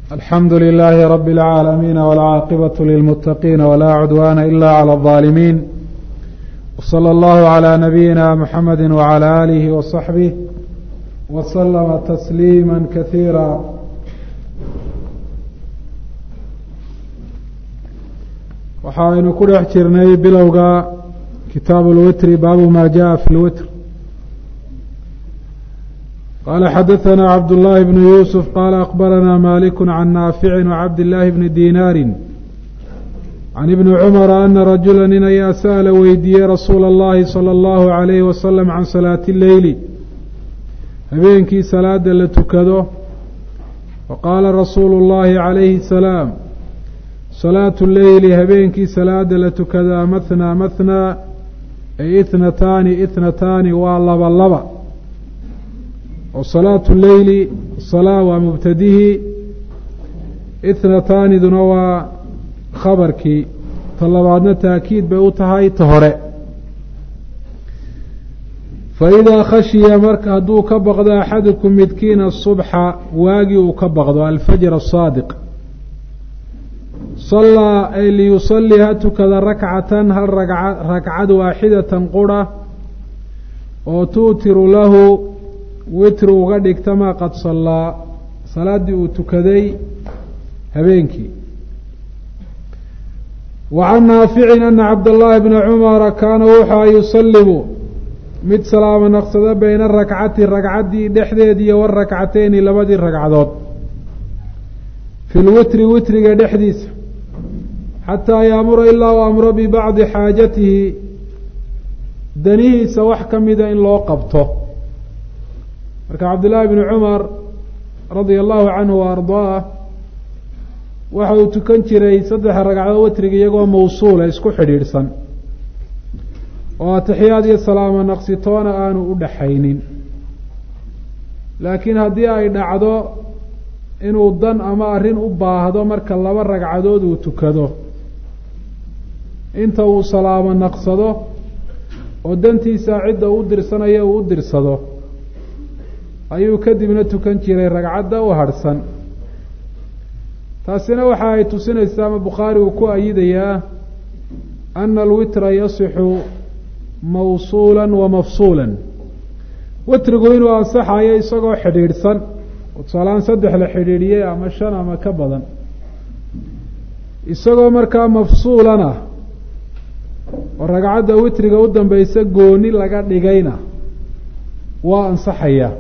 alxamdu لlh rb العاalمين والcاaqبة للمتقين ولا cdوان إlا عlى الظالمين وصلى الله عlى نبيinا mحمد وعlى آله وصحبه وسلم تسليما كثيirا waxaynu ku dhex jirnay bilowga kitaaب الwitr baabu ma jaءa fi الwitr qال xdثna cبd اللh بن يوسف qال أخبرnا مالك عن نافع وcبد اللh بن ديناr عن بن cمر أنa رaجuلا nin ayaa sأل weydiiyey رasuul الlahi صلى الlه عليه وسلم عن صلاaة الleyl habeenkii salaada la tukado faqاala rasuul الlahi عalayه السلاam صلاaة الleyli habeenkii salaada la tukadaa mثnى mثnى ay اثنataani اثنataani waa laba laba oo salaatu leyli salaa waa mubtadihii ithnataaniduna waa khabarkii ta labaadna taakiid bay u tahay ta hore fa idaa khashiya marka hadduu ka baqdo axadukum midkiina asubxa waagii uu ka baqdo alfajr asaadiq sallaa ay liyusalii ha tukada rakcatan hal rakcad waaxidatan qura oo tuutiru lahu witri uga dhigta maa qad sallaa salaaddii uu tukaday habeenkii wa can naaficin ana cabdallaahi bna cumara kaana wuxua yusalimu mid salaamo naqsado bayna rakcati ragcaddii dhexdeediiyo warakcateyni labadii ragcadood fi lwitri witriga dhexdiisa xataa yaamura ilaa u amro bibacdi xaajatihi danihiisa wax ka mida in loo qabto marka cabdillaahi bni cumar radia allahu canhu wa ardaah waxa uu tukan jiray saddexa ragcadood witriga iyagoo mawsuula isku xidhiidhsan oo atixiyaad iyo salaamo naqsitoona aanu u dhaxaynin laakiin haddii ay dhacdo inuu dan ama arrin u baahdo marka laba ragcadood uu tukado inta uu salaamo naqsado oo dantiisa cidda u dirsanaya uu u dirsado ayuu kadibna tukan jiray ragcadda u harhsan taasina waxa ay tusinaysaa ama bukhaari uu ku ayidayaa ana alwitra yasixu mawsuula wa mafsuula witrigu inuu ansaxayo isagoo xidhiidhsan oo tusaalaan saddex la xidhiidhiyey ama shan ama ka badan isagoo markaa mafsuulana oo ragcadda witriga u dambeysa gooni laga dhigayna waa ansaxaya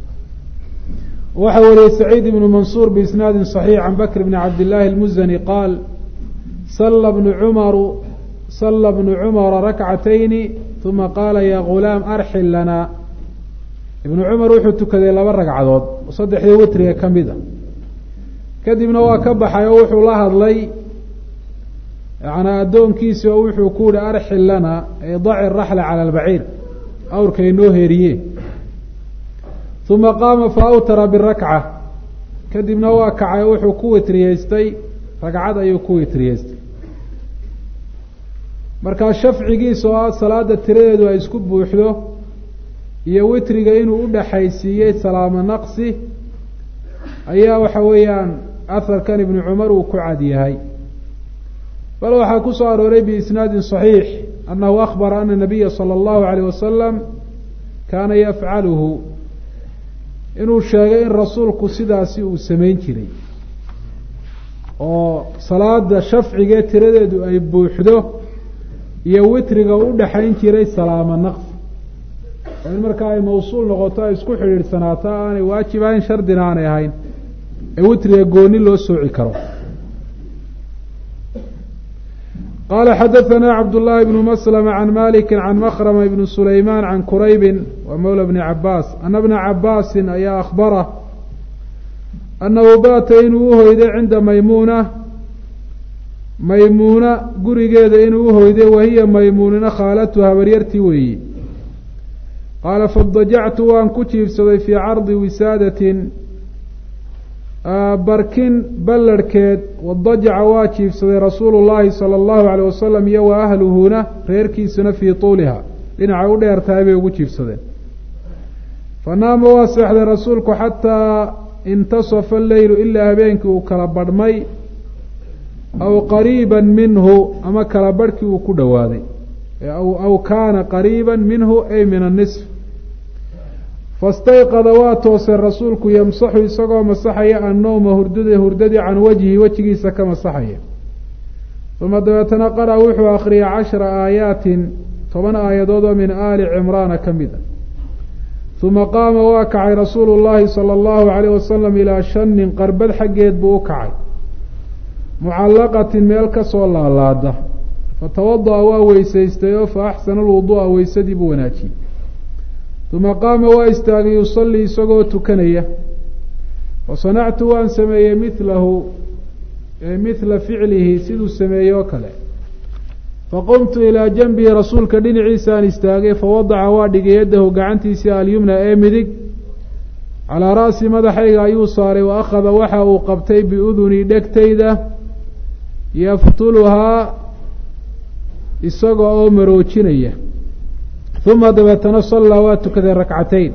waxa wariyey saciid ibnu mansuur biisnaadi صaxiix can bakr bni cabdillaahi اlmuzani qaal sala bnu cumaru sala bnu cumara rakcatayni uma qaala ya gulaam arxil lana ibnu cumar wuxuu tukaday laba ragcadood oo saddexdii witriga ka mid a kadibna waa ka baxay oo wuxuu la hadlay yanaa addoonkiisi oo wuxuu ku yihi arxil lana ay daci raxla cala albaciir awrka inoo heeriye uma qaama fa awtara birakca kadibna waa kacay oo wuxuu ku witriyeystay ragcad ayuu ku witriyeystay markaa shafcigiisa oo ah salaada tiradeedu ay isku buuxdo iyo witriga inuu u dhaxaysiiyey salaamo naqsi ayaa waxa weeyaan aharkan ibnu cumar uu ku cad yahay bal waxaa ku soo arooray biisnaadin صaxiix anahu akbara ana nabiya salى اllahu alayh wasalam kaana yafcaluhu inuu sheegay in rasuulku sidaasi uu samayn jiray oo salaada shafcigee tiradeedu ay buuxdo iyo witriga u dhexayn jiray salaamo naqsi oo in markaa ay mawsuul noqoto ay isku xidhiidhsanaato aanay waajib ahayn shardina aanay ahayn ee witriga gooni loo sooci karo qala xadaثna cabdالlahi bn mslm can maliki can mkrma ibn sulayman can kuraybi wa mawla bni cabaas ana bna cabaasi ayaa akbara anahu baata inuu uhoyday cinda maymuuna maymuuna gurigeeda inuu uhoyday wahiya maymuunina khaalatu habaryartii weeyi qaala fadajactu waan ku jiibsaday fii cardi wisaadatin barkin ballarhkeed wadajaca waa jiibsaday rasuulu llaahi sala allahu alayh wasalam iyo wa ahluhuna reerkiisuna fii tuuliha dhinacay u dheer tahay bay ugu jiibsadeen fa naama waa seexday rasuulku xataa intasafa alleylu ilaa habeenkii uu kala badhmay aw qariiba minhu ama kala badhkii uu ku dhowaaday aw kaana qariiba minhu ay min annisf fastayqada waa toosay rasuulku yamsaxu isagoo masaxaya annowma hurdada hurdadii can wajhi wejigiisa ka masaxaya uma dabeetana qara wuxuu akhriyay cashara aayaatin toban aayadood oo min aali cimraana ka mid a uma qaama waa kacay rasuulu llaahi sala allahu calayh wasalam ilaa shanin qarbad xaggeed buu u kacay mucallaqatin meel kasoo laalaada fatawada'a waa weysaystay oo fa axsana alwuduu'a weysadii buu wanaajiyey uma qaama waa istaagay yusallii isagoo tukanaya fasanactu waan sameeyey milahu mithla ficlihi siduu sameeyey oo kale faqumtu ilaa janbihi rasuulka dhinaciisaan istaagay fawadaca waa dhigay yaddahu gacantiisii alyumna ee midig calaa ra'si madaxayga ayuu saaray wa akhada waxa uu qabtay biudunii dhegtayda yaftuluhaa isaga oo maroojinaya uma dabeetana sallaa waa tukaday rakcatayn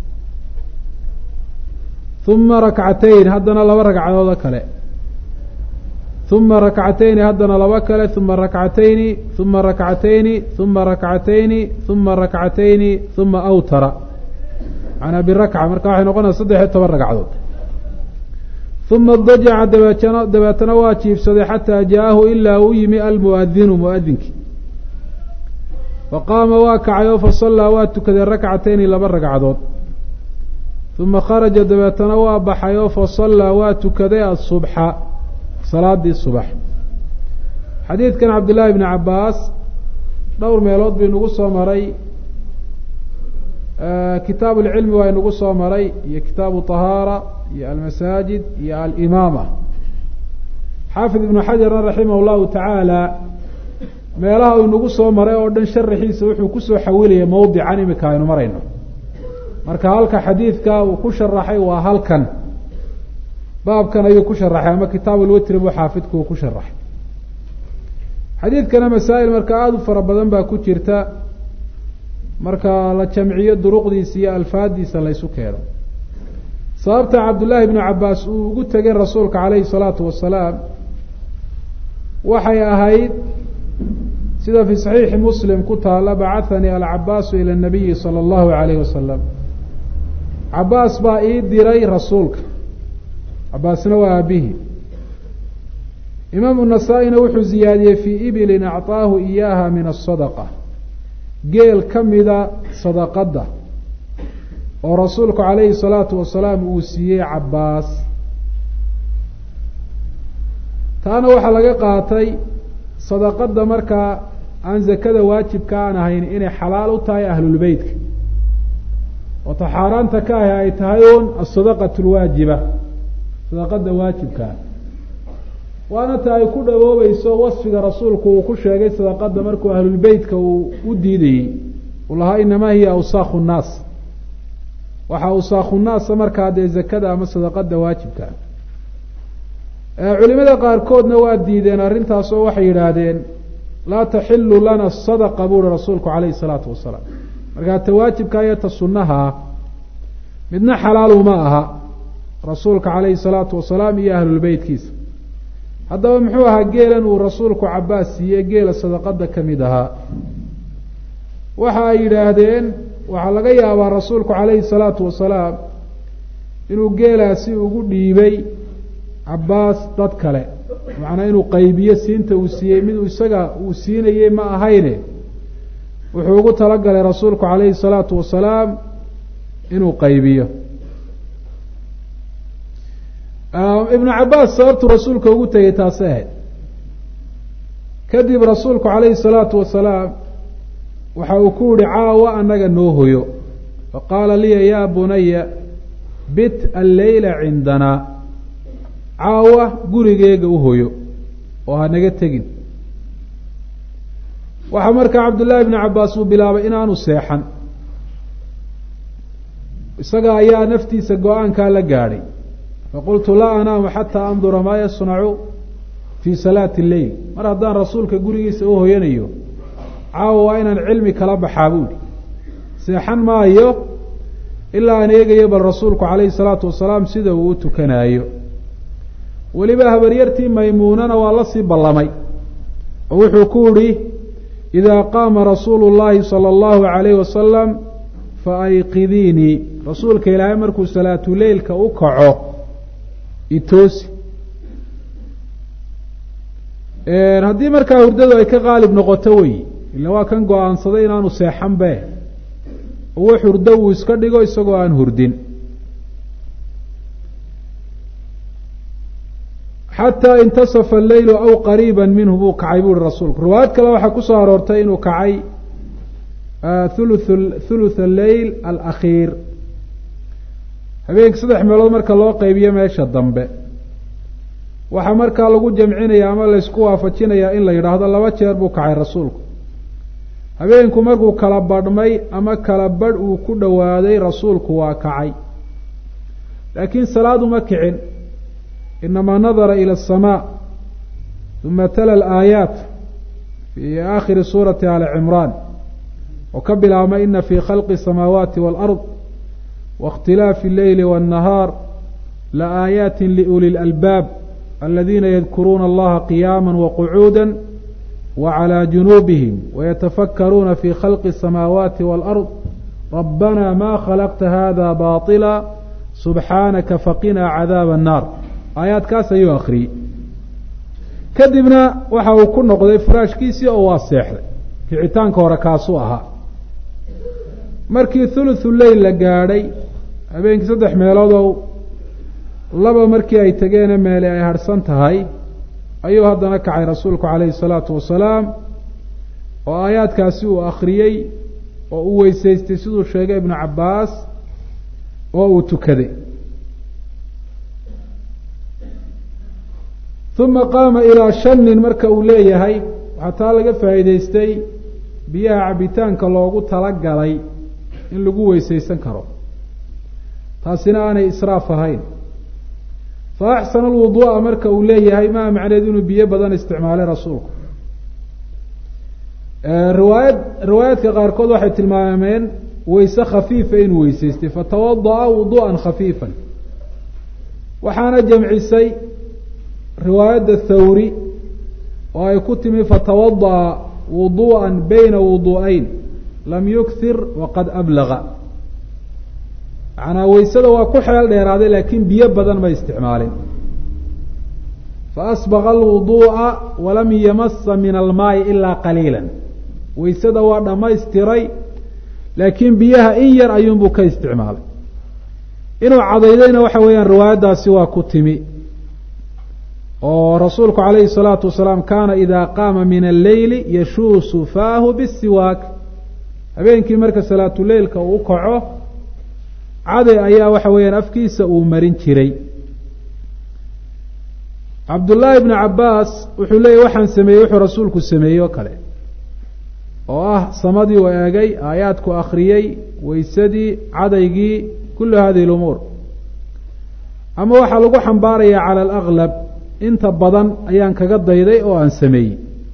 uma rakcatayn haddana laba ragcadood oo kale uma rakcatayni haddana laba kale uma rakcatayni uma rakcatayni uma rakcatayni uma rakcatayni uma awtara manaa birakca marka waxay noqonaysa saddex iyo toban ragcadood uma dajaca dabeetana dabeetana waa jiibsaday xataa jaahu ilaa uu yimi almuadinu muadinkii faqaama waa kacay oo fasallaa waa tukaday rakcatayni laba ragcadood uma kharaja dabeetana waa baxay oo fasallaa waa tukaday asubxa salaadii subax xadiidkan cabdillaahi bni cabbaas dhowr meelood buu inagu soo maray kitaabu lcilmi waa inagu soo maray iyo kitaabu طahaara iyo almasaajid iyo alimaama xaafid ibnu xajarna raximah llahu tacaala meelaha uu inagu soo maray oo dhan sharaxiisa wuxuu kusoo xawilaya mawdican imika aynu marayno marka halka xadiidka uu ku sharaxay waa halkan baabkan ayuu ku sharaxay ama kitaab ulwitri buu xaafidku uu ku sharaxay xadiidkana masaa'il marka aada u fara badan baa ku jirta marka la jamciyo duruqdiisa iyo alfaadiisa laysu keeno sababta cabdullaahi bnu cabbaas uu ugu tegay rasuulka calayhi salaatu wasalaam waxay ahayd sida fii saxiixi muslim ku taala bacahanii alcabaasu ila nabiyi sala allahu alayhi wasalam cabaas baa ii diray rasuulka cabaasna waa aabihii imaamu nasaa-ina wuxuu ziyaadiyey fii ibilin acطaahu iyaaha min asadaqa geel ka mida sadaqadda oo rasuulku calayhi salaatu wasalaam uu siiyey cabaas taana waxaa laga qaatay sadaqadda markaa aan zakada waajibka aan ahayn inay xalaal u tahay ahlulbeytka oo ta xaaraanta ka ahi ay tahay un asadaqat lwaajiba sadaqada waajibkaa waana ta ay ku dhawoobayso wasfiga rasuulku uu ku sheegay sadaqada markuu ahlulbeytka uu u diidayey uu lahaa inamaa hiya awsaakhu nnaas waxaa awsaakhu nnaasa markaa dee zakada ama sadaqada waajibkaa culimada qaarkoodna waa diideen arrintaas oo waxay yidhaahdeen laa taxilu lana sadaqa buuhi rasuulku calayhi salaatu wasalaam markaa ta waajibka iyo ta sunnahaa midna xalaalu ma aha rasuulka calayhi salaatu wasalaam iyo ahlulbeytkiisa haddaba muxuu ahaa geelan uu rasuulku cabaas siiyey geela sadaqada ka mid ahaa waxa ay yidhaahdeen waxaa laga yaabaa rasuulku calayhi salaatu wasalaam inuu geelaasi ugu dhiibay cabaas dad kale macnaa inuu qaybiyo siinta uu siiyey mid isaga uu siinayey ma ahayne wuxuu ugu talagalay rasuulku calayhi salaatu wasalaam inuu qaybiyo ibnu cabaas sababtu rasuulka ugu tegay taasi ahayd kadib rasuulku calayhi salaatu wasalaam waxa uu ku yihi caawa annaga noo hoyo faqaala liya yaa bunaya bit alleyla cindanaa caawa gurigeega u hoyo oo ha naga tegin waxaa markaa cabdullaahi bnu cabaas uu bilaabay inaanu seexan isaga ayaa naftiisa go-aankaa la gaadhay faqultu laa anaamu xataa andura maa yasnacu fii salaati lleyl mar haddaan rasuulka gurigiisa u hoyanayo caawa waa inaan cilmi kala baxaa buuhi seexan maayo ilaa aan eegayo bal rasuulku calayhi salaatu wasalaam sida uu u tukanaayo weliba habaryartii maymuunana waa la sii ballamay oo wuxuu ku yihi idaa qaama rasuulu llaahi sala allahu calayhi wasalam fa ayqidiinii rasuulka ilaahay markuu salaatuleylka u kaco itoosi haddii markaa hurdadu ay ka qaalib noqoto wey ila waa kan go-aansaday inaanu seexan be wax hurdo uu iska dhigo isagoo aan hurdin xataa intasafa alleylu aw qariiba minhu buu kacay bu uhi rasuulku riwaayad kale waxaa kusoo aroortay inuu kacay thuluth thuluth alleyl alakhiir habeenka saddex meelood marka loo qeybiyo meesha dambe waxaa markaa lagu jamcinaya ama laysku waafajinayaa in la yidhaahdo laba jeer buu kacay rasuulku habeenku markuu kala badhmay ama kala badh uu ku dhowaaday rasuulku waa kacay laakiin salaad uma kicin inamaa nadara ila aلsamaa uma tala alaayaat fii aakhiri suurati ali cimraan oo ka bilaabma ina fii khalqi الsamaawaati wاlأrض waاkhtilaafi اlleyli wالnahaar laaayaati liuli اlalbaab aladiina yadkuruuna allaha qiyaama waqcuuda wclى junuubihim wayatafakkaruuna fi khalqi الsamaawaati wاlأrض rabbana ma khalaqta hada baطila subxaanaka faqinaa cadaaba الnaar aayaadkaas ayuu akriyey kadibna waxa uu ku noqday furaashkiisii oo waa seexday kicitaanka hore kaasuu ahaa markii thuluthu leyl la gaadhay habeenkii saddex meeloodow laba markii ay tegeene meele ay harhsan tahay ayuu haddana kacay rasuulku calayhi salaatu wasalaam oo aayaadkaasi uu akhriyey oo uu weysaystay siduu sheegay ibnu cabbaas oo uu tukaday uma qaama ilaa shanin marka uu leeyahay waxaa taa laga faa'iidaystay biyaha cabitaanka loogu talagalay in lagu weysaysan karo taasina aanay israaf ahayn fa axsana alwuduu'a marka uu leeyahay maa macneed inuu biyo badan isticmaalay rasuulku riwaayad riwaayaadka qaarkood waxay tilmaameen weyse khafiifa inuu weysaystay fatawada'a wudu'an khafiifan waxaana jamcisay riwaayadda thawri oo ay ku timi fatawada'a wudu'an bayna wudu'ayn lam yukhir waqad ablaga macnaa weysada waa ku xeel dheeraaday laakiin biyo badan ma isticmaalin faasbaqa alwuduu'a walam yamasa min almaayi ilaa qaliila weysada waa dhammaystiray laakiin biyaha in yar ayuunbuu ka isticmaalay inuu cadaydayna waxa weeyaan riwaayaddaasi waa ku timi oo rasuulku calayhi الsalaatu wasalaam kaana ida qaama min alleyli yashuusu faahu bisiwaak habeenkii marka salaatuleilka uu kaco caday ayaa waxa weeyaan afkiisa uu marin jiray cabdullaahi bnu cabbaas wuxuu leeyahy waxaan sameeyey wuxuu rasuulku sameeyey oo kale oo ah samadii u eegay aayaadku akhriyey weysadii cadaygii kullu hadihi lumuur ama waxaa lagu xambaarayaa cala alaglab inta badan ayaan kaga dayday oo aan sameeyey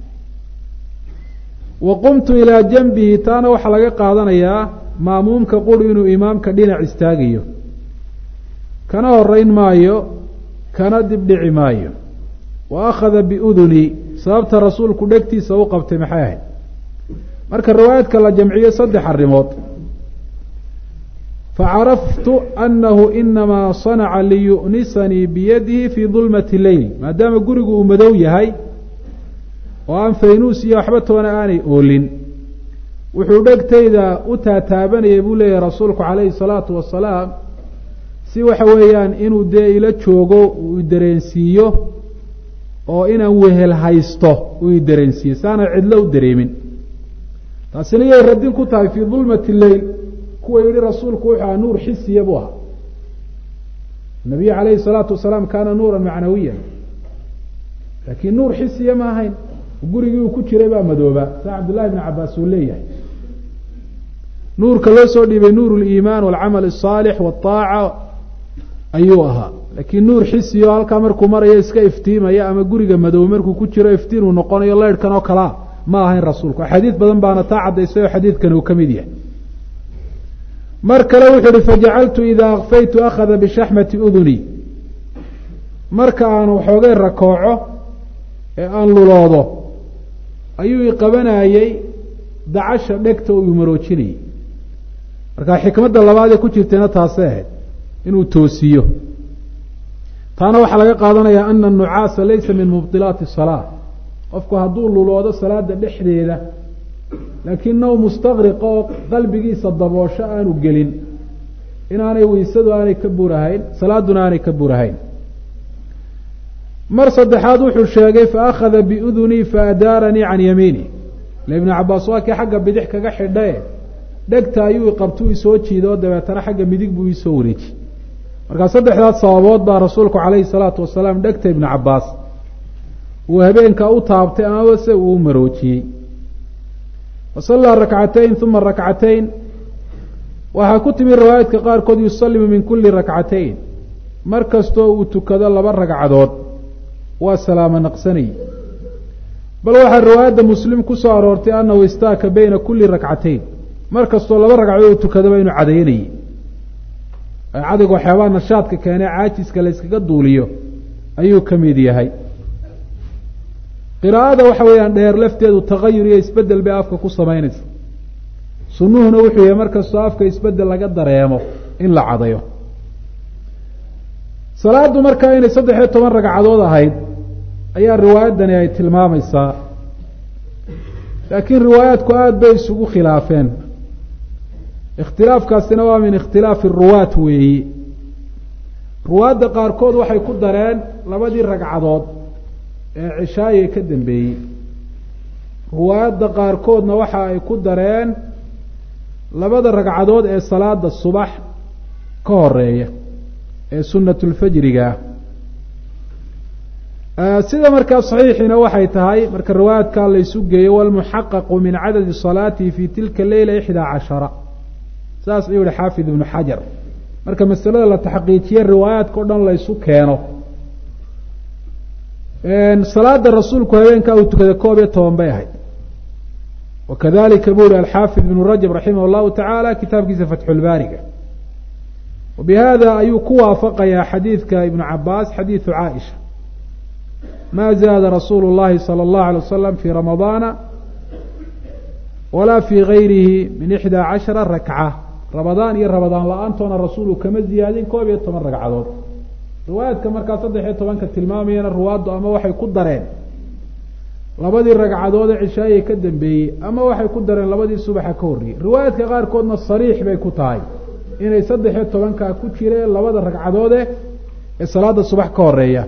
wa qumtu ilaa janbihi taana waxaa laga qaadanayaa maamuumka quri inuu imaamka dhinac istaagayo kana horeyn maayo kana dibdhici maayo wa akhada biudunii sababta rasuulku dhegtiisa u qabtay maxay ahayd marka riwaayadka la jamciyo saddex arrimood facaraftu anahu inamaa sanaca liyu'nisanii biyadihi fii dulmati leyl maadaama gurigu uu madow yahay oo aan faynuus iyo waxba toona aanay oolin wuxuu dhegtayda u taataabanayay buu leeyahay rasuulku calayhi salaatu wasalaam si waxa weeyaan inuu dee ila joogo uu idareensiiyo oo inaan wehel haysto uu idareensiiyo saana cidlo u dareemin taasina yay radin ku tahay fii dulmati leyl kuwa yihi rasuulku wuxuu aha nuur xisiya buu ahaa nabiy calayhi salaatu wasalaam kaana nuuran macnawiyan laakiin nuur xisiya ma ahayn gurigii uu ku jiray baa madoobaa saa cabdullahi bn cabaas uu leeyahay nuurka loo soo dhiibay nuur liimaan walcamal asaalix waaaca ayuu ahaa laakiin nuur xisiyo halkaa markuu marayo iska iftiimaya ama guriga madow markuu ku jiro iftiin uu noqonayo leyrhkan oo kalea ma ahayn rasuulku axaadiid badan baana taa caddaysay oo xadiidkan uu ka mid yahay mar kale wuxuu uhi fajacaltu idaa akfaytu akhada bishaxmati uduni marka aan waxoogay rakooco ee aan luloodo ayuu i qabanayey dacasha dhegta uu maroojinayay marka xikmadda labaad ee ku jirtayna taasay ahayd inuu toosiyo taana waxaa laga qaadanayaa ana anucaasa laysa min mubdilaati salaa qofku hadduu luloodo salaada dhexdeeda laakiin now mustaqriqa oo qalbigiisa daboosho aanu gelin inaanay weysadu aanay ka burahayn salaaduna aanay ka burahayn mar saddexaad wuxuu sheegay fa akhada biudunii faadaaranii can yamiini ile ibnu cabaas waa kii xagga bidix kaga xidhae dhegta ayuu iqabtuu isoo jiida oo dabeetana xagga midig buu isoo wareeji markaa saddexdaas sababood baa rasuulku calayhi salaatu wasalaam dhegta ibnu cabaas uu habeenkaa u taabtay amaba se uu maroojiyey wasallaa rakcatayn uma rakcatayn waxaa ku timi riwaayaadka qaarkood yusalimu min kuli rakcatayn mar kastoo uu tukado laba ragcadood waa salaamo naqsanayay bal waxaa riwaayadda muslim ku soo aroortay annahu istaaka beyna kuli rakcatayn mar kastoo laba ragcadood uu tukadaba inuu cadaynayay cadayga waxyaabaha nashaadka keenee caajiska la yskaga duuliyo ayuu ka mid yahay qiraa'ada waxa weeyaan dheer lafteedu tagayur iyo isbedel bay afka ku samaynaysa sunnuhuna wuxuu yahay markastoo afka isbedel laga dareemo in la cadayo salaadu markaa inay saddex iyo toban ragcadood ahayd ayaa riwaayaddani ay tilmaamaysaa laakiin riwaayaadku aada bay isugu khilaafeen ikhtilaafkaasina waa min ikhtilaafi ruwaat weeyi ruwaadda qaarkood waxay ku dareen labadii ragcadood ee cishaaye ka dambeeyey ruwaayadda qaarkoodna waxa ay ku dareen labada ragcadood ee salaada subax ka horeeya ee sunatulfajriga ah sida markaa saxiixiina waxay tahay marka riwaayaadkaa laysu geeyo walmuxaqaqu min cadadi salaatihi fi tilka leyla ixdaa cashara saas ayuu yihi xaafid ibnu xajar marka masalada la taxqiijiye riwaayaadka o dhan laysu keeno salaada rasuulku habeenkaa uu tukaday koob iyo toban bay ahayd wakadalika buu yihi alxaafid ibnu rajab raximah llahu tacaala kitaabkiisa fatxulbaariga wabihada ayuu ku waafaqayaa xadiidka ibnu cabaas xadiidu caaisha ma zaada rasuulu llahi salى اllahu alay wasalam fi ramadaana walaa fi gayrihi min ixdaa cashara rakca ramadaan iyo ramadaan la-aantoona rasuulu kama ziyaadin koob iyo toban ragcadood riwaayaadka markaa saddex iyo tobanka tilmaamayana ruwaaddu ama waxay ku dareen labadii ragcadood ee cishaayay ka dambeeyey ama waxay ku dareen labadii subaxa ka horreeyey riwaayaadka qaarkoodna sariix bay ku tahay inay saddex iyo tobankaa ku jireen labada ragcadoode ee salaada subax ka horeeya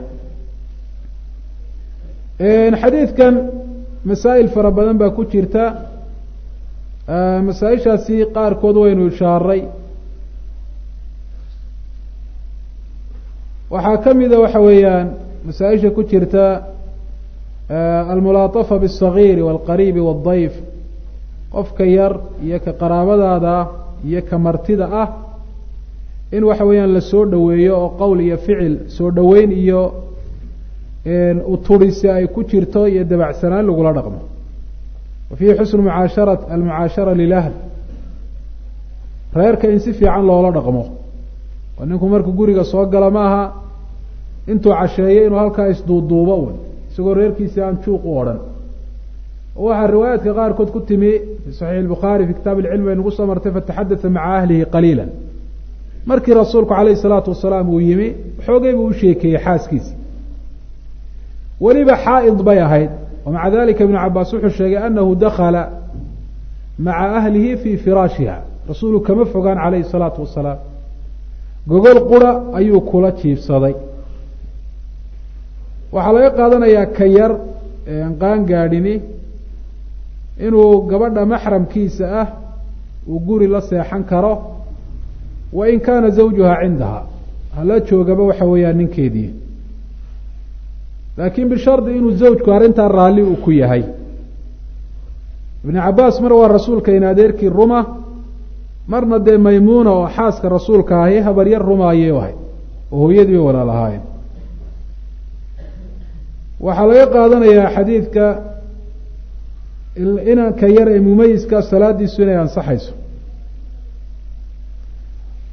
xadiidkan masaa'il fara badan baa ku jirta masaa-ishaasi qaarkood waynu ishaaray waxaa ka mida waxa weeyaan masaa-isha ku jirta almulaatafa biاsagiiri wاlqariibi wاldayf qofka yar iyo ka qaraabadaada iyo ka martida ah in waxa weeyaan la soo dhoweeyo oo qowl iyo ficil soo dhoweyn iyo uturisi ay ku jirto iyo dabacsanaan lagula dhaqmo wa fiihi xusnu mucaashara almucaashara lilahl reerka in si fiican loola dhaqmo oo ninku markuu guriga soo gala maaha intuu casheeyo inuu halkaa isduuduubo un isagoo reerkiisi aan juuq u odhan waxaa riwaayaadka qaarkood ku timi fi saxiix albukhaari fi kitaab ilcilm bay nagu soo martay fataxadata maca ahlihi qaliila markii rasuulku calayhi salaatu wasalaam uu yimi xoogay buu u sheekeeyey xaaskiisi weliba xaa'id bay ahayd wamaca dalika ibnu cabaas wuxuu sheegay anahu dakala maca ahlihi fii firaashiha rasuulu kama fogaan calayhi salaatu wasalaam gogol qura ayuu kula jiibsaday waxaa laga qaadanayaa ka yar ee aan qaan gaadhini inuu gabadha maxramkiisa ah uu guri la seexan karo wa in kaana zawjuha cindaha hala joogaba waxa weeyaan ninkeedii laakiin bishardi inuu zawjku arrintaa raalli uu ku yahay ibnu cabaas mar waa rasuulka in adeerkii ruma marna dee maymuuna oo xaaska rasuulka ahi habaryar ruma ayay ahay oo hooyadii bay walaal ahaayeen waxaa laga qaadanayaa xadiidka inanka yar ee mumayiska salaadiisu inay ansaxayso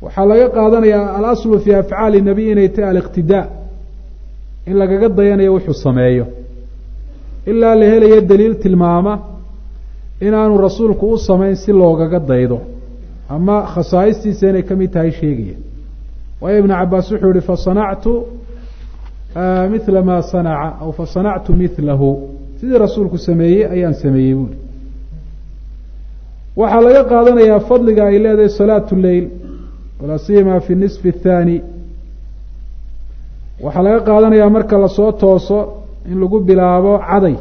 waxaa laga qaadanayaa alaslu fii afcaali nabiy inay tahay aliqtidaa in lagaga dayanayo wuxuu sameeyo ilaa la helayo daliil tilmaama inaanu rasuulku u samayn si loogaga daydo ama khasaa'istiisa inay ka mid tahay sheegaya waayo ibnu cabaas wuxuu yihi fasanactu mila maa sanaca aw fasanactu milahu sidii rasuulku sameeyey ayaan sameeyey buuri waxaa laga qaadanayaa fadliga ay leedahay salaatu leyl walaa siyama fi nisfi athaani waxaa laga qaadanayaa marka lasoo tooso in lagu bilaabo caday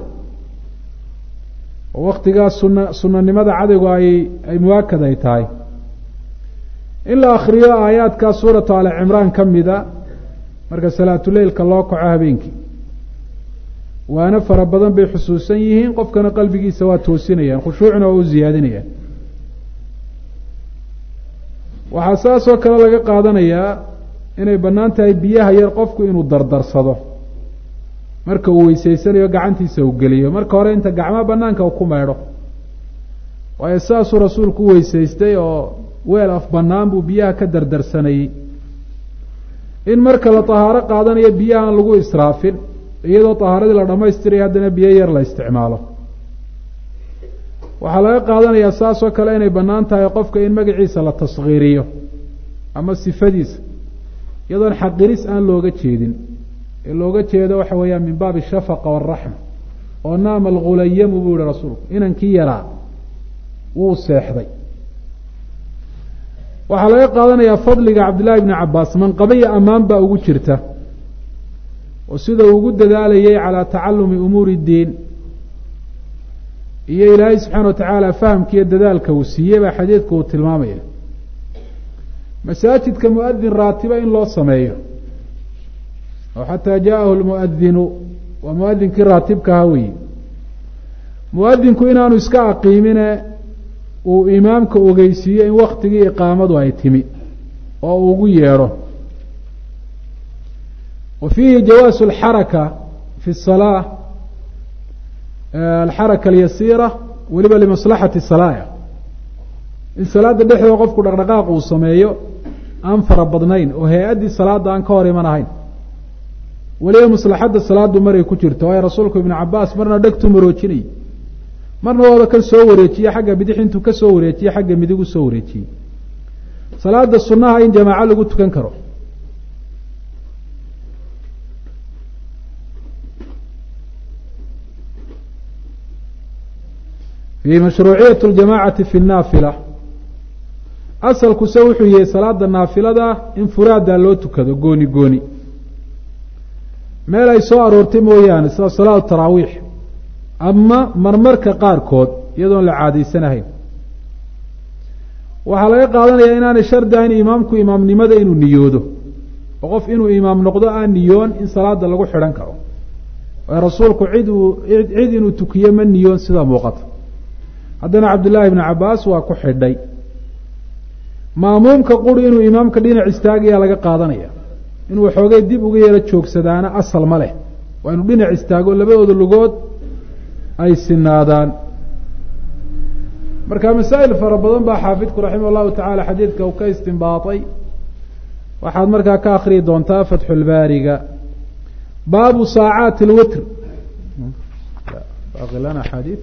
oo waktigaas suna sunanimada cadaygu ay ay muwaakad ay tahay in la akriyo aayaadkaa suuratu ali cimraan ka mida marka salaatuleylka loo kaco habeenkii waana fara badan bay xusuusan yihiin qofkana qalbigiisa waa toosinayaan khushuucna waa u ziyaadinayaan waxaa saas oo kale laga qaadanayaa inay bannaan tahay biyaha yar qofku inuu dardarsado marka uu weyseysanayo gacantiisa uu geliyo marka hore inta gacmaha banaanka uu ku meydho waayo saasuu rasuulku u weysaystay oo weel af bannaan buu biyaha ka dardarsanayey in marka la tahaaro qaadanayo biyaha aan lagu israafin iyadoo tahaaradii la dhammaystiraya haddana biyo yar la isticmaalo waxaa laga qaadanayaa saas oo kale inay bannaan tahay qofka in magaciisa la taskhiiriyo ama sifadiisa iyadoon xaqiris aan looga jeedin ee looga jeedo waxa weeyaan min baabi shafaqa waraxma oo naama algulayamu buu yihi rasuulku inankii yaraa wuu seexday waxaa laga qaadanayaa fadliga cabdillahi bni cabaas manqabiya ammaan baa ugu jirta oo sida uu ugu dadaalayay calaa tacalumi umuuri ddiin iyo ilaahay subxaana wa tacaala fahamkiiyo dadaalka uu siiyey baa xadiidku uu tilmaamaya masaajidka muadin raatiba in loo sameeyo oo xataa jaءahu lmuadinu waa muadinkii raatibkaha weyi muadinku inaanu iska aqiimine uu imaamka ogeysiiyo in waktigii iqaamadu ay timi oo uu ugu yeedho wa fiihi jawaasu alxaraka fi الsalaa alxaraka alyasiira weliba limaslaxati salaaya in salaada dhexdooda qofku dhaqdhaqaaq uu sameeyo aan fara badnayn oo hay-addii salaada aan ka hor iman ahayn weliba maslaxadda salaadu maray ku jirto waayo rasuulku ibnu cabaas marna dhegtuu maroojinayay marna waaba ka soo wareejiye xagga bidix intuu ka soo wareejiye xagga midig u soo wareejiyey salaada sunnaha in jamaaco lagu tukan karo fi mashruuciyat ljamacati fi naafila asalkuse wuxuu yahay salaada naafilada in furaadaa loo tukado gooni gooni meel ay soo aroortay mooyaane sida salaatu taraawiix ama marmarka qaarkood iyadoon la caadaysanahayn waxaa laga qaadanayaa inaanay shardi ahayn imaamku imaamnimada inuu niyoodo oo qof inuu imaam noqdo aan niyoon in salaada lagu xidhan karo waayo rasuulku cid uu cid inuu tukiyo ma niyoon sida muuqata haddana cabdullaahi ibnu cabaas waa ku xidhay maamuumka quri inuu imaamka dhinac istaagayaa laga qaadanaya inuu waxoogay dib uga yeelo joogsadaana asal ma leh waa inuu dhinac istaago labadooda lugood ay sinaadaan marka masaa'il fara badan baa xaafidku raximah llahu tacaala xadiidka uu ka istinbaatay waxaad markaa ka akriyi doontaa fatxulbaariga baabu saacaati alwitr lana xadii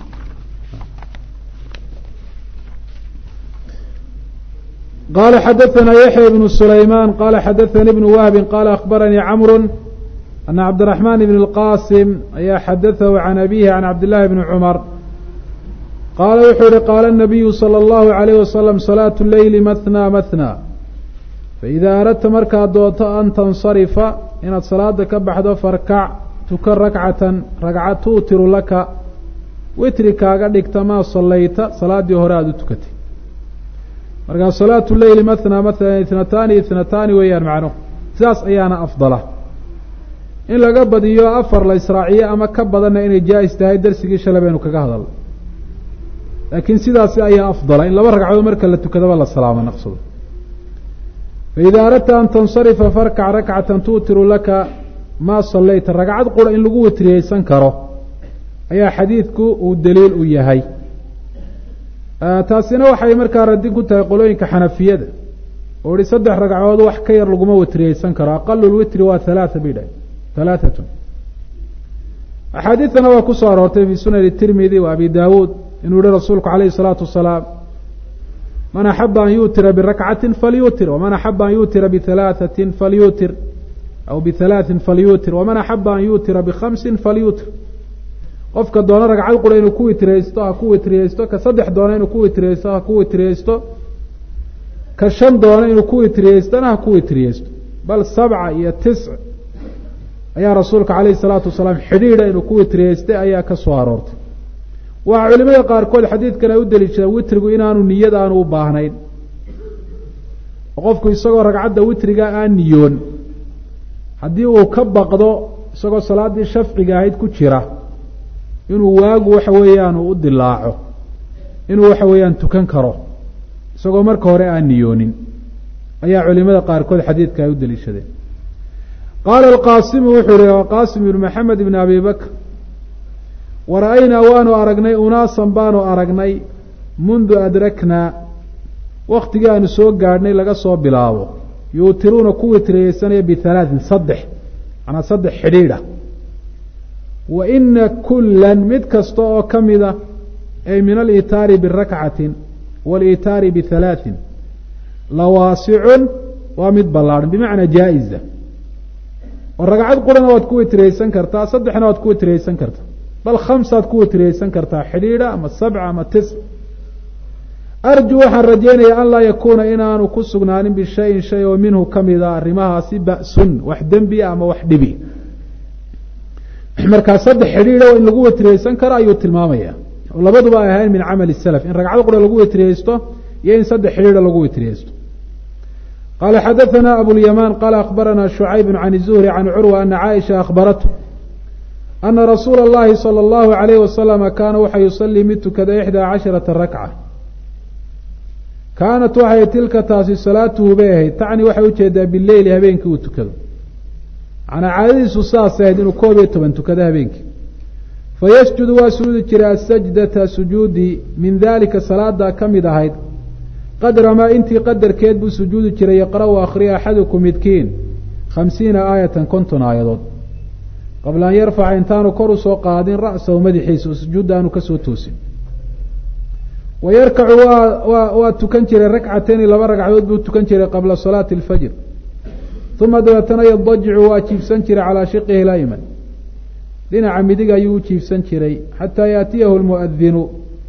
qala xadaثna yaحya بن سulayman qala xadaثani بن wahbi qala akhbaranii cmr ana cabdالرaحman بn الqasim ayaa xadaثahu can abihi can cabdالlahi bni cmar qaala wuxuu yihi qaala الnabiyu slى الlahu عalيyh waslm salaaة leyli maثnى maثnى faإida aradta markaad doonto an tansarifa inaad salaada ka baxdo farkac tuka rakcatan ragca tuutiru laka witri kaaga dhigta maa salayta salaadii hore aada u tukatay markaa salaatu leyli mathna maala itnataani itnataani weeyaan macnuhu sidaas ayaana afdala in laga badiyo afar la israaciyo ama ka badanna inay jaa-is tahay darsigii shalay baynu kaga hadalnay laakiin sidaasi ayaa afdala in laba ragcadood marka la tukadaba la salaamo naqsado faida aradta an tansarifa farkac rakcatan tuutiru laka maa salayta ragcad qura in lagu witriyeysan karo ayaa xadiidku uu daliil u yahay taasina waxay markaa radin ku tahay qolooyinka xanafiyada oo ihi saddex ragcadood wax ka yar laguma witriyeysan karo aqalu lwitri waa halaata bay dhahay halaatatun axaadiidana waa ku soo aroortay fi sunani tirmidi wa abi daawuud inuu yihi rasuulku calayhi salaatu wasalaam man axaba an yuutira birakcatin falyuutir waman axaba an yuutira bihalaaثatin falyuutir aw bihalaaثin falyuutir waman axaba an yuutira bikhamsin falyuutir qofka doona ragcad qura inuu ku witriyeysto ha ku witriyeysto ka saddex doona inuu ku witriyeysto ha ku witriyeysto ka shan doona inuu ku witriyeystona ha ku witriyeysto bal sabca iyo tisc ayaa rasuulka calayhi salaatu wasalaam xidhiidha inuu ku witriyeystay ayaa ka soo aroortay waxaa culimada qaarkood xadiidkan ay u deliishadaan witrigu inaanu niyad aanu u baahnayn oo qofku isagoo ragcadda witriga aan niyoon haddii uu ka baqdo isagoo salaaddii shafciga ahayd ku jira inuu waagu waxa weeyaan uu u dilaaco inuu waxa weeyaan tukan karo isagoo marka hore aan niyoonin ayaa culimada qaarkood xadiidka ay u deliishadeen qaala alqaasimu wuxuu ihi qaasim ibnu maxamed ibn abi bakr wara-aynaa waanu aragnay unaasan baanu aragnay mundu adraknaa waktigii aanu soo gaadhnay laga soo bilaabo yuutiruuna ku witriyeysanaya bihalaatin saddex manaa saddex xidhiidha wa ina kullan mid kasta oo ka mida ay min aliitaari birakcatin waliitaari bihalaatin lawaasicun waa mid ballaadhan bimacnaa jaa-iza oo ragcad qurana waad ku witriyeysan kartaa saddexna waad ku witriyeysan kartaa bal khamsaad ku witriyeysan kartaa xidhiidha ama sabca ama tis arju waxaan rajeynayaa an laa yakuuna inaanu ku sugnaanin bishayin shay oo minhu kamida arrimahaasi ba-sun wax dembi ama wax dhibi markaa saddex xidhiidha in lagu witriyeysan karo ayuu tilmaamaya oo labaduba ay ahayn min camali salaf in ragcad qura lagu witriyeysto iyo in saddex xidhiidha lagu witriyeysto qala xadaثna abulyamaan qala akbarana shucayb can الzuhri can curwa ana caaisha akhbarathu ana rasuula اllahi salى اllahu عalayh wasalama kaana waxa yusalii mid tukada ixdaa casharata rakca kaanat waxay tilka taasi salaatuhu bay ahayd tacni waxay ujeedaa bileyli habeenkii uu tukado manaa caadadiisu saas ahayd inuu koob iyo toban tukado habeenkii fayasjudu waa sujuudi jiray asajdata sujuudi min dalika salaadaa ka mid ahayd qadra maa intii qadarkeed buu sujuudi jiray yaqra-u akhriya axadukum midkiin khamsiina aayatan konton aayadood qabla an yarfaca intaanu kor usoo qaadin ra'sahu madaxiisa oo sujuudda aanu kasoo toosin wa yarkacu waa waa waa tukan jiray rakcatayni laba ragcadood buu tukan jiray qabla salaati alfajr uma dabeetana yadajicu waa jiifsan jiray calaa shiqihi layman dhinaca midig ayuu u jiifsan jiray xataa yaatiyahu lmuadinu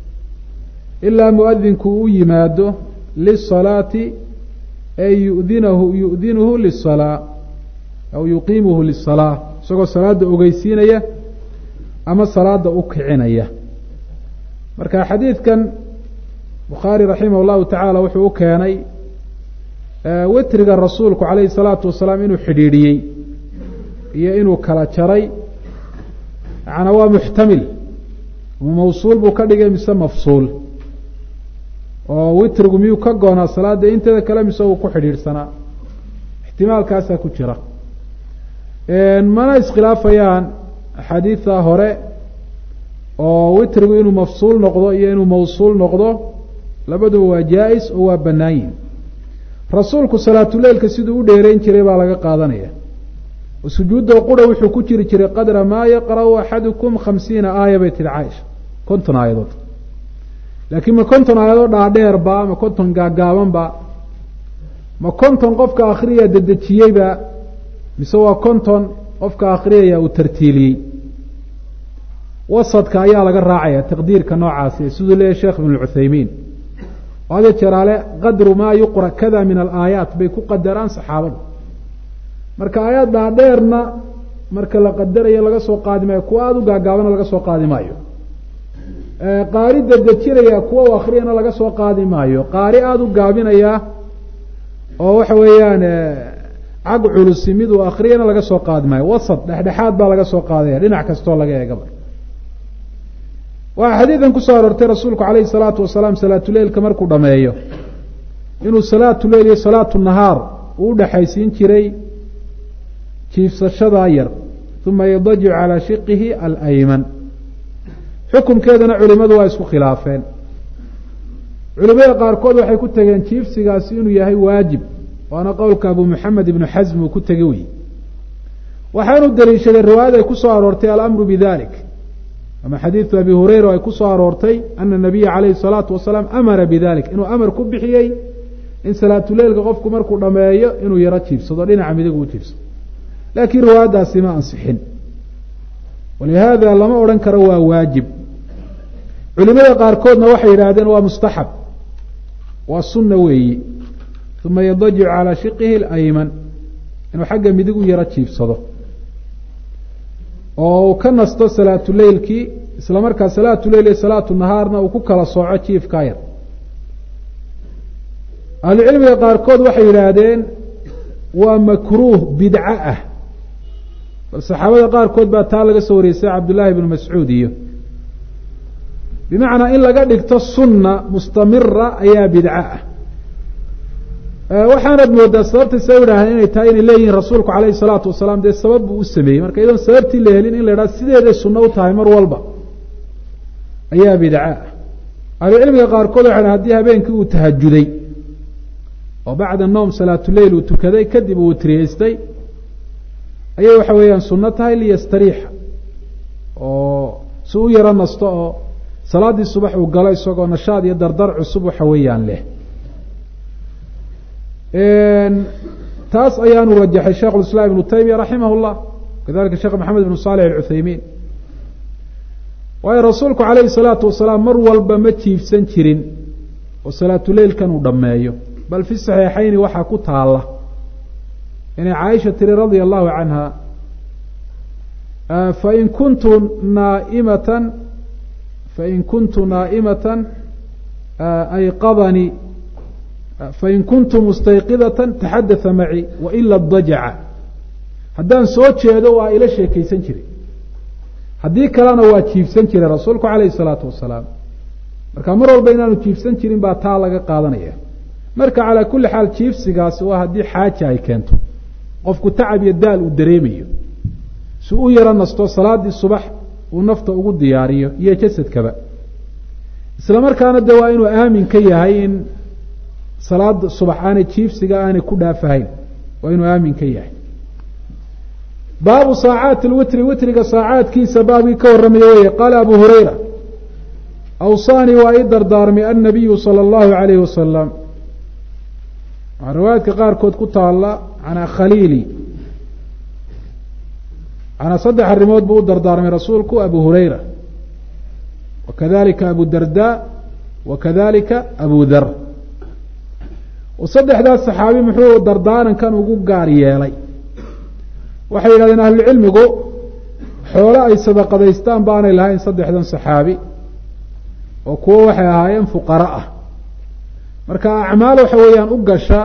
ilaa muadinku u yimaado lisalaati ay yudinahu yu'dinuhu lisalaa aw yuqiimuhu lisalaa isagoo salaada ogeysiinaya ama salaada u kicinaya marka xadiidkan bukhaari raximah llahu tacaala wuxuu u keenay witriga rasuulku calayhi salaatu wasalaam inuu xidhiidhiyey iyo inuu kala jaray macnaa waa muxtamil mawsuul buu ka dhigay mise mafsuul oo witrigu miyuu ka goonaa salaada inteeda kale mise uu ku xidhiidhsanaa ixtimaalkaasaa ku jira mana iskhilaafayaan axaadiida hore oo witrigu inuu mafsuul noqdo iyo inuu mawsuul noqdo labaduba waa jaa-is oo waa bannaan yihin rasuulku salaatuleilka siduu u dheereyn jiray baa laga qaadanaya oo sujuudda qura wuxuu ku jiri jiray qadra maa yaqra'u axadukum khamsiina aaya bay tihi caaisha konton aayadood laakiin ma konton aayadood dhaadheerba ma konton gaagaabanba ma konton qofka akhriya dedejiyeyba mise waa konton qofka akhriyaya uu tartiiliyey wasadka ayaa laga raacaya taqdiirka noocaasi siduu leeyahy sheekh ibn cuthaymiin oo hada jeraale qadru maa yuqra kada min alaayaat bay ku qadaraan saxaabada marka aayaad dhaadheerna marka la qadarayo laga soo qaadi maayo kuwa aada u gaagaabana laga soo qaadi maayo qaari dedejinaya kuwa u akriyana laga soo qaadi maayo qaari aada u gaabinaya oo waxa weeyaan cag culusi mid uu akriyana laga soo qaadi maayo wasad dhexdhexaad baa laga soo qaadaya dhinac kastoo laga eegaba waxaa xadiidan kusoo aroortay rasuulku calayhi salaatu wasalaam salaatuleilka markuu dhameeyo inuu salaatuleil iyo salaatu nahaar uu udhexaysiin jiray jiifsashadaa yar uma yadajicu calaa shiqihi alayman xukumkeedana culimadu waa isku khilaafeen culimada qaarkood waxay ku tageen jiifsigaasi inuu yahay waajib waana qowlka abu moxamed ibnu xasm uu ku tegey wey waxaanu daliishaday riwaayad ay ku soo aroortay alamru bidalik ama xadiidu abi hureyra ay ku soo aroortay ana nabiya calayhi salaatu wasalaam amara bidalik inuu amar ku bixiyey in salaatuleilka qofku markuu dhameeyo inuu yaro jiibsado dhinaca midig uu jiibsado laakiin riwaayaddaasi ma ansixin walihaada lama odhan karo waa waajib culimada qaarkoodna waxay yidhaahdeen waa mustaxab waa sunna weeyi uma yadajicu calaa shiqihi alayman inuu xagga midig u yaro jiibsado oo uu ka nasto salaatuleilkii isla markaa salaatuleil iyo salaatu nahaarna uu ku kala sooco jiifkaa yar ahlucilmiga qaarkood waxay yidhaahdeen waa makruuh bidco ah bal saxaabada qaarkood baa taa laga soo wareysay cabdullaahi ibnu mascuud iyo bimacnaa in laga dhigto sunna mustamira ayaa bidco ah waxaanad moodaa sababta sa yidhahdeen inay tahay inay leeyihiin rasuulku calayhi salaatu wasalaam dee sabab buu u sameeyey marka iyadoon sababtii la helin in la idhaha sideeday sunno u tahay mar walba ayaa bidco ah ahlucilmiga qaarkood waxay dhahen hadii habeenkii uu tahajuday oo bacda noom salaatuleil uu tukaday kadib uu witriyeystay ayay waxa weeyaan sunno tahay liyastariixa oo si u yaro nasto oo salaaddii subax uu galo isagoo nashaad iyo dardar cusub waxa weeyaan leh taas ayaanu rajaxay sheikh اiسلام iبnu taymiya raximah الlah kadalika sheekh maxamed ibnu صالح الcuthaymiin waayo rasuulku عalayhi الصalaaةu wasalaam mar walba ma jiifsan jirin oo salaatuleilkan uu dhameeyo bal fi صaxiixayni waxaa ku taala inay caaisha tiri radia الlahu canha fain kuntu naaimata fain kuntu naa'imata ayqadanii fain kuntu mustayqidata taxadaa macii waila dajaca haddaan soo jeedo waa ila sheekaysan jiray haddii kalena waa jiifsan jiray rasuulku calayhi salaatu wasalaam marka mar walba inaanu jiifsan jirin baa taa laga qaadanaya marka calaa kulli xaal jiifsigaasi waa haddii xaaja ay keento qofku tacab iyo daal uu dareemayo si u yaro nasto salaadii subax uu nafta ugu diyaariyo iyo jasadkaba isla markaana de waa inuu aamin ka yahay in salaada subax aanay jiifsiga aanay ku dhaafahayn waa inuu aamin ka yahay baabu saacaati lwitri witriga saacaadkiisa baabkii ka warramaya weye qaala abu hurayra awsaanii waa ii dardaarmay annabiyu sala allahu alayhi wasalam waxaa riwaayaadka qaarkood ku taalla canaa khaliili canaa saddex arrimood buu u dardaarmay rasuulku abu hurayra wa kadalika abu darda wa kadalika abu dar saddexdaas saxaabi muxuu dardaarankan ugu gaar yeelay waxay yidhahdeen ahlucilmigu xoolo ay sadaqadaystaan baanay lahayn saddexdan saxaabi oo kuwo waxay ahaayeen fuqara ah marka acmaal waxa weeyaan u gasha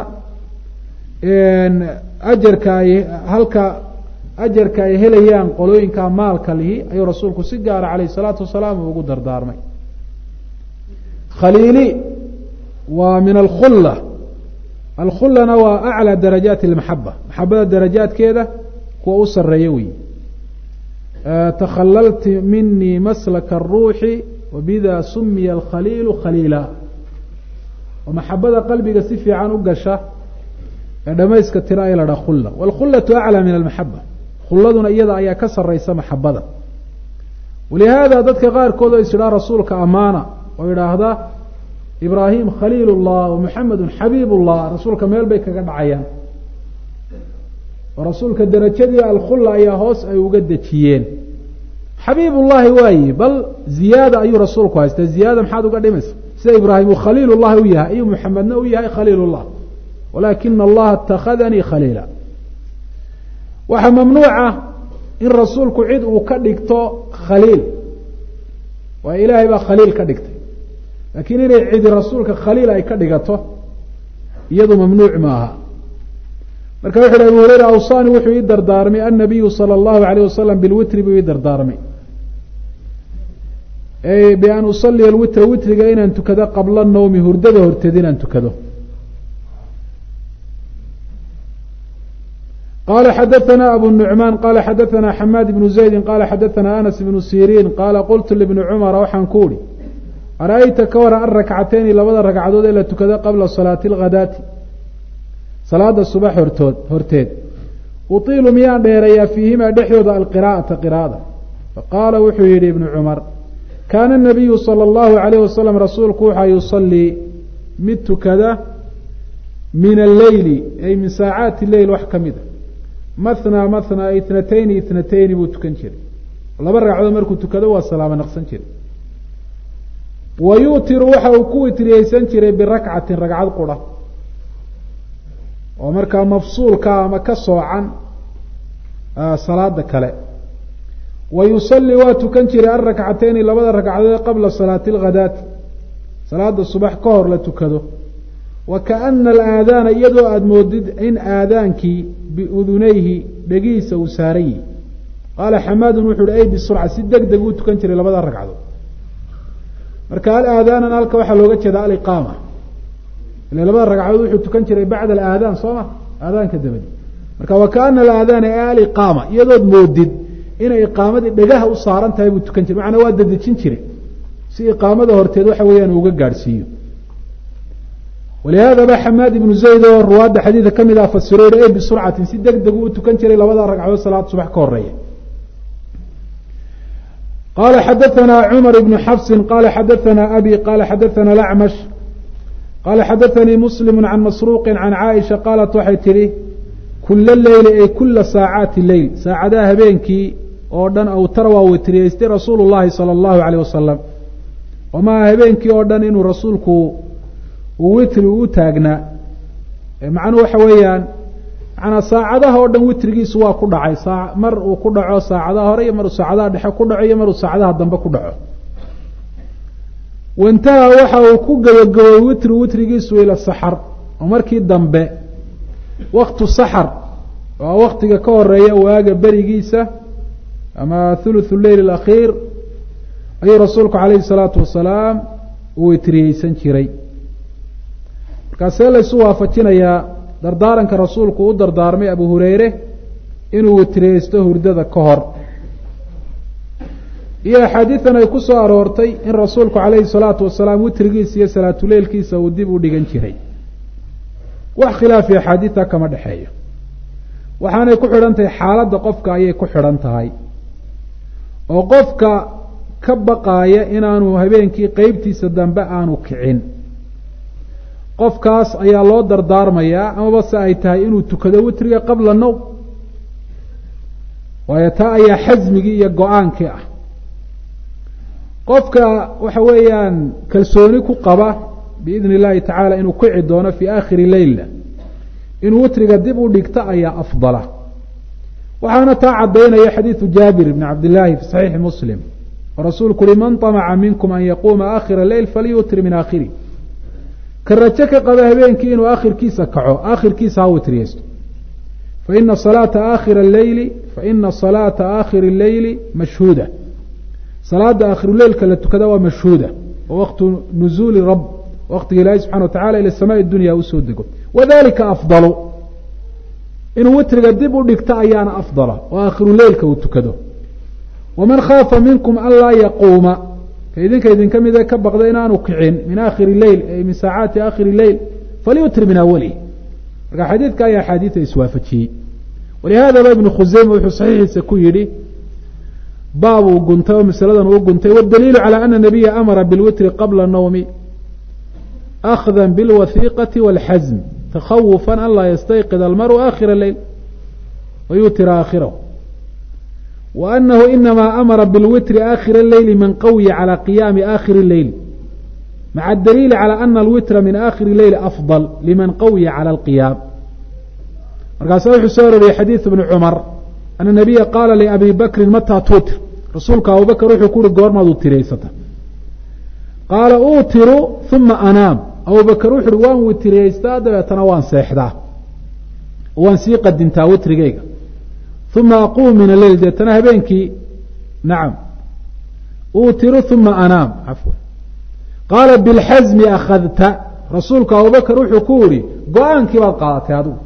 ajarka ay halka ajarka ay helayaan qolooyinka maalka lihi ayuu rasuulku si gaara calayh salaatu wasalaam ugu dardaarmay khaliili waa min alkhulla alkhullana waa aclى darajaati اlmaxaba maxabada darajaadkeeda kuwa u sareeya wey takhalalti minii maslaka الruuxi wabida sumiya alkhaliilu khaliila oo maxabada qalbiga si fiican u gasha ee dhamayska tira ay la dhaa khulla wاlkhullaةu aclى min almaxaba khulladuna iyada ayaa ka saraysa maxabada walihaada dadka qaarkood oo is idhaa rasuulka amaana oo idhaahda ibraahim khaliil اllah wmuxamedu xabiib اllah rasuulka meel bay kaga dhacayaan oo rasuulka derajadii alkhulla ayaa hoos ay uga dejiyeen xabiib ullahi waayi bal ziyaada ayuu rasuulku haystay ziyaada maxaad uga dhimaysa sida ibraahim uu khaliil ullahi u yahay ayuu muxamedna u yahay khaliil اllah walaakina allaha اtakhadanii khaliila waxaa mamnuuca in rasuulku cid uu ka dhigto khaliil waayo ilaahay baa khaliil ka dhigtay laakiin inay cidi rasuulka khaliil ay ka dhigato iyadu mamnuuc maaha marka wuxu uhi abu hureyra awsani wuxuu ii dardaarmay annabiyu sala allahu alayh wasalam bilwitri buu ii dardaarmay bian usaliya alwitra witriga inaan tukado qabla nawmi hurdada horteed inaan tukado qala xadaثna abu nuعmaan qala xadaثna xamaad ibnu zaydi qala xadaثna anas ibnu siriin qala qultu libni cumara waxaan ku uhi ara-ayta ka waran alrakcateyni labada ragcadood ee la tukado qabla salaati اlghadaati salaada subax hortood horteed utiilu miyaan dheereeyaa fiihimaa dhexdooda alqiraa'ata qiraa'ada faqaala wuxuu yidhi ibnu cumar kaana nabiyu sala allahu alayh wasalam rasuulku waxaa yusalii mid tukada min alleyli ay min saacaati leyl wax ka mid a mathnaa mathnaa itnatayni itnatayni buu tukan jiray laba ragcadood markuu tukado waa salaamo naqsan jiray wa yuutiru waxa uu ku witriyeysan jiray birakcatin ragcad qura oo markaa mafsuulka ama ka soocan salaada kale wa yusalii waa tukan jiray alrakcateyni labada ragcadood qabla salaati alghadaati salaada subax ka hor la tukado wa kaana alaadaana iyadoo aada moodid in aadaankii biudunayhi dhegihiisa uu saaran yihi qaala xamaadun wuxu uhi ay bisurca si deg deg uu tukan jiray labada ragcadood marka alaadaanan halka waxaa looga jeeda aliqaama ile labada ragcadood wuxuu tukan jiray bacda alaadaan soo ma aadaanka dabadi marka wa kaana alaadaana ee aliqaama iyadood moodid inay iqaamadii dhegaha u saaran tahay buu tukan jiray macnaa waa dadejin jiray si iqaamada horteed waxa weeyaan uga gaadhsiiyo walihaada ba xamaad ibnu zayd oo ruwaadda xadiidka ka mid ah fasiro yihi e bisurcatin si deg deg uu tukan jiray labada ragcadood salaad subax ka horeeya qala xadaثna cmar ibn xafsi qala xadaثna abi qala xadaثna lacmash qala xadaثanii muslim can masruuqi can caaisha qaalat waxay tidhi kula leyli ay kula saacaati leyl saacadaha habeenkii oo dhan awtara waa witriyeystay rasuulu llahi salى اllahu alيyh wasalam oo maaha habeenkii oo dhan inuu rasuulku uu witri u taagnaa macnuhu waxa weeyaan manaa saacadaha oo dhan witrigiisu waa ku dhacay saa mar uu ku dhaco saacadaha hore iyo maruu saacadaha dhexe ku dhaco iyo maruu saacadaha dambe ku dhaco waintaha waxa uu ku gabagabay witri witrigiisu ila saxar oo markii dambe waktu saxar waa waktiga ka horeeya waaga berigiisa ama thuluthu leyl alakhiir ayuu rasuulku calayhi salaatu wasalaam u witriyeysan jiray markaasee laysu waafajinayaa dardaaranka rasuulku u dardaarmay abu hureyre inuu witriyeysto hurdada ka hor iyo axaadiidan ay ku soo aroortay in rasuulku calayhi salaatu wasalaam witrigiisa iyo salaatuleylkiisa uu dib u dhigan jiray wax khilaafi axaadiidta kama dhexeeyo waxaanay ku xidhan tahay xaaladda qofka ayay ku xidhan tahay oo qofka ka baqaaya inaanu habeenkii qeybtiisa dambe aanu kicin qofkaas ayaa loo dardaarmayaa amaba se ay tahay inuu tukado witriga qabla nowm waayo taa ayaa xasmigii iyo go-aankii ah qofka waxa weeyaan kalsooni ku qaba biidni illahi tacaala inuu kici doono fii aakhiri leyla inuu witriga dib u dhigto ayaa afdala waxaana taa caddaynaya xadiidu jaabir bni cabdillaahi fi saxiixi muslim oo rasuulku uhi man طamaca minkum an yaquuma aakhira leyl falyutri min aakhiri ka rajo ka qaba habeenkii inuu aakhirkiisa kaco aakhirkiisa ha witriyeysto faina salaata aakhira leyli faina salaata aakhiri leyli mashhuuda salaada aakhiruleylka la tukada waa mashhuuda oo waktu nuzuuli rab waktiga ilaahi subxana wa tacala ila samaai dunya usoo dego wadalika afdalu inuu witriga dib u dhigto ayaana afdala oo aakhiruleylka uu tukado waman khaafa minkum an laa yaquuma ka idinka idinka mida ka baqda inaanu kicin min aakhiri leyl ay min saacaati aakhiri leyl falyutri min awalihi marka xadiidka ayaa axaadiida iswaafajiyey walihadaba ibnu khuseyme wuxuu saxiixiisa ku yidhi baab uu guntay oo masaladan uu guntay wاdaliilu calى ana nabiya amara biاlwitri qabla nawmi akhda biاlwahiiqati wاlxasm takhawufa an laa yastayqid almaru aakhira leyl wayutira aakhirahu wa anahu inama amara biاlwitri aakhira leyli man qawiya calى qiyaami aakhiri leyl maca adaliili calى ana alwitra min aakhiri leyli afضal liman qawiya calى alqiyaam markaasa wuxuu soo aroriyey xadiiث bni cumar ana nabiya qaala liabi bakrin mataa tuutir rasuulka abubakr wuxuu ku uhi goormaad utiriyeysata qaala uutiru uma anaam abubakr wuxu uhi waan witiriyeystaa dabeetana waan seexdaa waan sii qadintaa witrigeyga uma aquum min aleyl deetana habeenkii nacam uutiru uma anaam cafwan qaala bilxasmi akhadta rasuulku abubakr wuxuu ku yihi go-aankii baad qaadatay adigu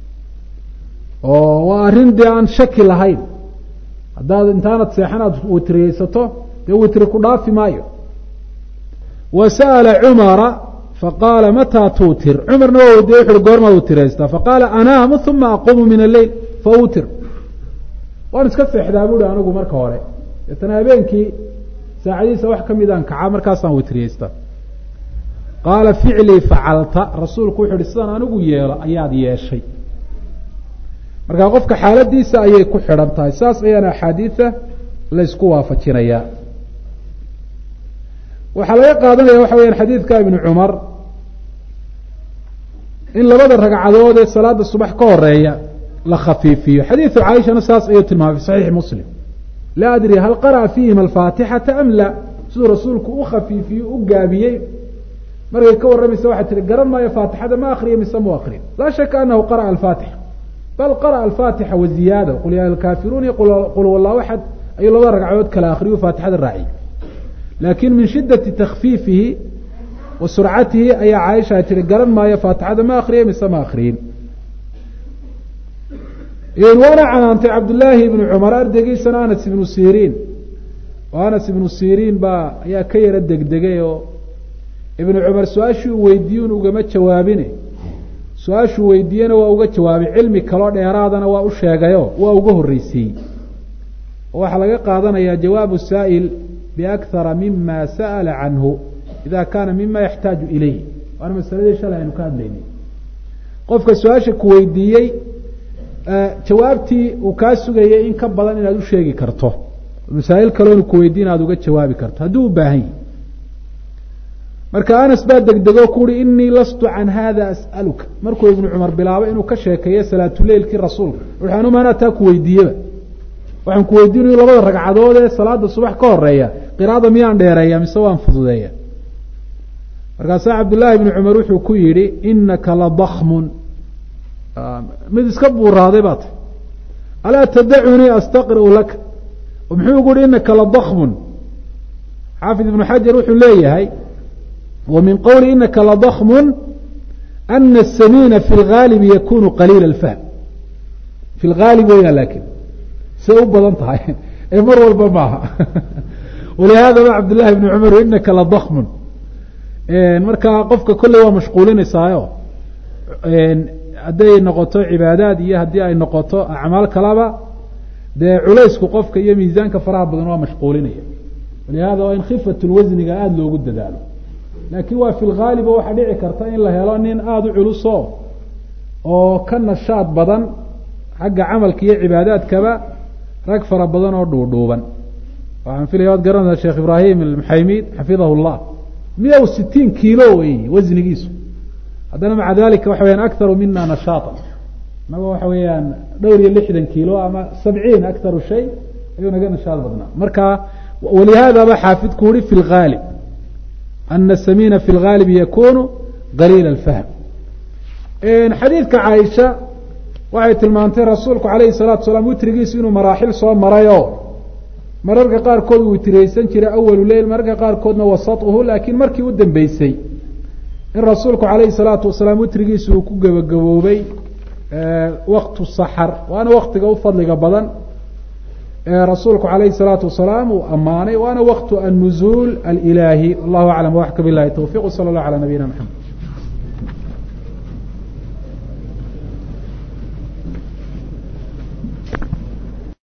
oo waa arrin dee aan shaki lahayn haddaad intaanad seexan aad witriyeysato dee witri ku dhaafi maayo wa sa'ala cumara faqaala mataa tuutir cumarna waa weydiye wuxu uhi goormaad utiraystaa faqaala anaamu uma aquumu min alleyl fautir waan iska seexdaa buuhi anigu marka hore deetana habeenkii saacadiisa wax ka midaan kacaa markaasaan witriyeystaa qaala ficlii facalta rasuulku wuxu uhi sidaan anigu yeelo ayaad yeeshay markaa qofka xaaladiisa ayay ku xidhan tahay saas ayaana axaadiida laysku waafajinayaa waxaa laga qaadanaya waxa weyaan xadiidka ibnu cumar in labada ragcadood ee salaada subax ka horeeya la khafiifiyo xadiidu caaishana saas ayuu tilmaamay fi saxiixi muslim laa adri hal qara'a fiihima alfaatixata am la siduu rasuulku u khafiifiyo u gaabiyey markay ka warramaysa waxay tihi garan maayo faatixada ma akriya mise mu akrin laa shaka anahu qara'a alfaatixa bal qara'a alfaatixa waziyaada qul yaa alkaafiruun iyo qul wallahu axad ayuu labada ragcadood kala akriyu faatixada raaciy laakin min shidati takfiifihi wa surcatihi ayaa caaisha ay tihi garan maayo faatixada ma akriya mise ma akriyin waana canaantay cabdullaahi ibnu cumar ardaygiisana anas ibnu siriin oo anas ibnu siriin baa ayaa ka yaro degdegay oo ibnu cumar su-aashii uu weydiiyun ugama jawaabine su-aashuu weydiiyena waa uga jawaabay cilmi kaloo dheeraadana waa u sheegayo waa uga horreysiiyey oo waxaa laga qaadanayaa jawaabu saa'il biakhara mima sa'ala canhu ida kaana mima yaxtaaju ilayh waana masaladii shalay aynu ka hadlaynay qofka su-aasha ku weydiiyey jawaabtii uu kaa sugayay in ka badan inaad u sheegi karto masaa'il kaloo inu kuweydiin aad uga jawaabi karto hadduu u baahan yahi marka anas baa degdego ku uhi inii lastu can hada as'aluka markuu ibnu cumar bilaabo inuu ka sheekeeyo salaatuleilkii rasuulka wuxu anuma anaa taa ku weydiiyeba waxaan ku weydiinayo labada ragcadood ee salaada subax ka horeeya qiraada miyaan dheereeya mise waan fududeeya markaasaa cabdullaahi ibnu cumar wuxuu ku yidhi inaka ladakmun mid iska buuraaday baa tay alaa tadacunii astaqri'u laka muxuu ugu yihi inaka ladakmun xaafid ibnu xajar wuxuu leeyahay wa min qowli inaka ladakmun ana asamiina fi lgaalibi yakunu qaliila alfahm fi lgaalib weyaa laakin say u badan tahay ee mar walba maaha walihaadaba cabdullahi ibnu cumar inaka ladakmun markaa qofka kolley waa mashquulinaysaayo hadday noqoto cibaadaad iyo haddii ay noqoto acmaal kalaba dee culaysku qofka iyo miisaanka faraha badan waa mashquulinaya walihada waa in khifat lwasniga aada loogu dadaalo laakiin waa fi lgaaliba waxaa dhici karta in la helo nin aada u culuso oo ka nashaad badan xagga camalka iyo cibaadaadkaba rag fara badan oo dhuudhuuban waxaan filaya waad garanaysaa sheekh ibraahim almuxaymid xafidahu llah miya u sitiin kiilo wey wasnigiisu haddana maca dalika waxa weyaan akharu mina nashaata inago waxa weeyaan dhowr iyo lixdan kiilo ama sabciin akharu shay ayuu naga nashaad badnaa marka walihaadaba xaafidku uhi fi lgaalib ana samiina fi lgaalib yakunu qaliila alfahm xadiidka caaisha waxay tilmaantay rasuulku calayhi salaatu salaam witrigiisu inuu maraaxil soo marayo mararka qaarkood uu witriyeysan jiray awalu leyl mararka qaarkoodna wasatuhu laakiin markii u dambeysay in rasuulku calayhi salaatu wasalaam witrigiisu uu ku gebagaboobay waktu saxar waana waktiga u fadliga badan ee rasuulku calayhi salaatu wasalaam uu ammaanay waana waktu annuzuul alilaahi wallahu aclam waxka bilahi towfiq wsala allah calaa nabiyina maxamed